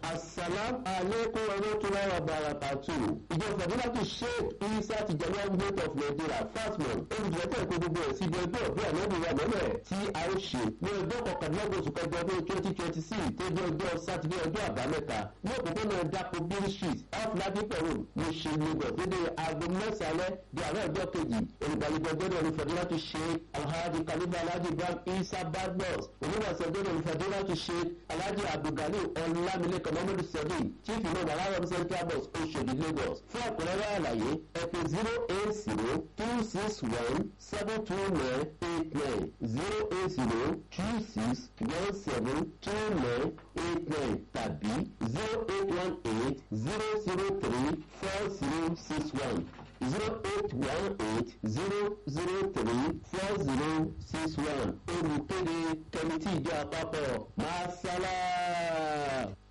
asalam aleykum warahmatullahi wabarakatuh ìjọ fàdúràtì sheikh isa tijani government of nigeria fasmon olùdíjẹ́tẹ̀ kó gbogbo ẹ̀ síbi ẹgbẹ́ ọ̀bí ànábì wa mọ́lẹ̀ tí a ó ṣe ní ọjọ́ kọkànlélọ́gbọ̀n oṣù kẹjọ ọdún twenty twenty six tó di ọjọ́ sátidé ọjọ́ àbámẹ́ta ní òpópónà dapò bill street off ladipo road ní ṣe lagos dédé aago mẹ́sàn-án di àárọ̀ ọjọ́ kejì olùgbàlejò ọjọ́ ní fàdúràtì sheikh alhaji kalifa alhaji ibrahim isa badmus onígbàsẹ̀ ọjọ́ ní fàdúràtì sheikh alhaji abdulgali ọlámilẹ́kọ̀ mọ́mọ́dù sẹ́dí chief imam aláwọ̀ central bus oṣòdì lagos fún ọ̀pọ̀lọpọ̀ àlàyé ẹ̀pẹ̀ zero eight zero two six one seven two nine eight nine zero eight zero two six one seven two nine eight nine tàbí zero eight one eight zero zero three four zero six one zero eight one eight zero zero three four zero six one olùkéde kẹmítì ìjọ àpapọ̀ máa sálá.